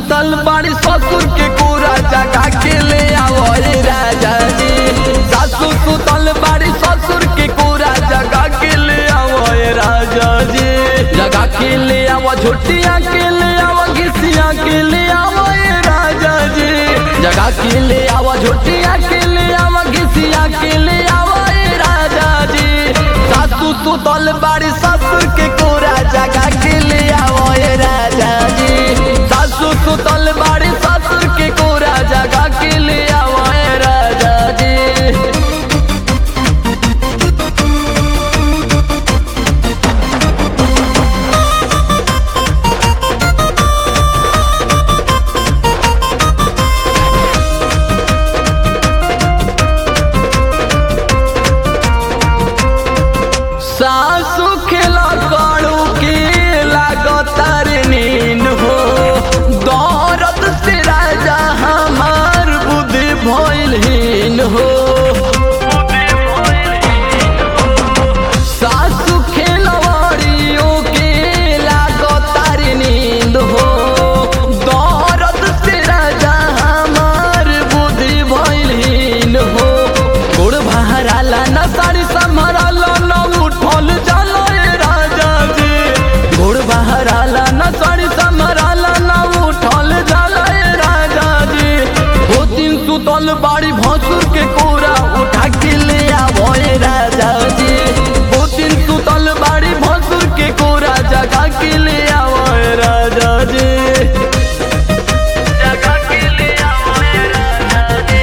सुतल बाड़ी ससुर के कोरा जगा के ले आवो रे राजा जी सासू सुतल बाड़ी ससुर के कोरा जगा के ले आवो रे राजा जी जगा के ले आवो झोटिया के ले आवो घिसिया के ले आवो रे राजा जी जगा के ले आवो झोटिया के ले आवो घिसिया के ले आवो रे राजा जी सासू सुतल बाड़ी ससुर के कोरा जगा के ले आवो रे राजा जी सासू सुतल बाड़ी ससुर के कोरा जगा के ले आवो रे राजा जी सासु खेला काड़ू के लागतार नीन हो दौरत से राजा हमार बुद्धि भइलहीन हो सासु खेलवाड़ियों के लागतार नींद हो दौरत से राजा हमार बुद्धि भइलहीन हो गोड़ बहराला न साड़ी संभराला न उठल जाला ए राजा जी गोड़ बहराला न साड़ी संभराला न उठल जाला ए राजा जी दो दिन सुतल बाड़ी भसुर के कोरा उठा के ले आवो ए राजा जी दो दिन सुतल बाड़ी भसुर के कोरा जगा के ले आवो ए राजा जी जगा के ले आवो ए राजा जी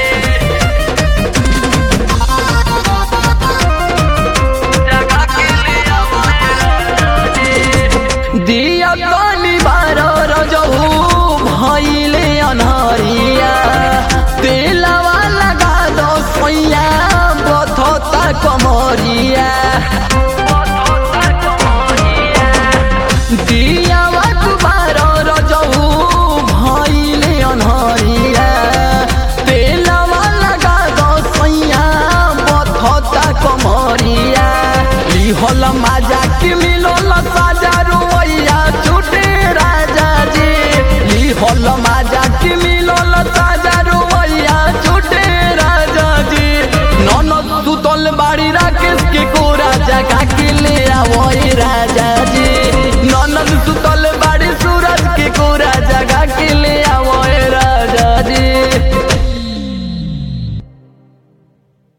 दिया काली बारो रजहू भइले अनहरिया तेलवा लगा दो सोइया बथता कमरिया दिया बारो रजहू भइले अनहरिया तेलवा लगा दो सोइया बथता कमरिया लिहल माजा के मिलल साजा रुवैया छूटे राजा जी लिहल माजा के मिलल साजा रुवैया छूटे राजा जी ननद सुतल बाड़ी राकेश के को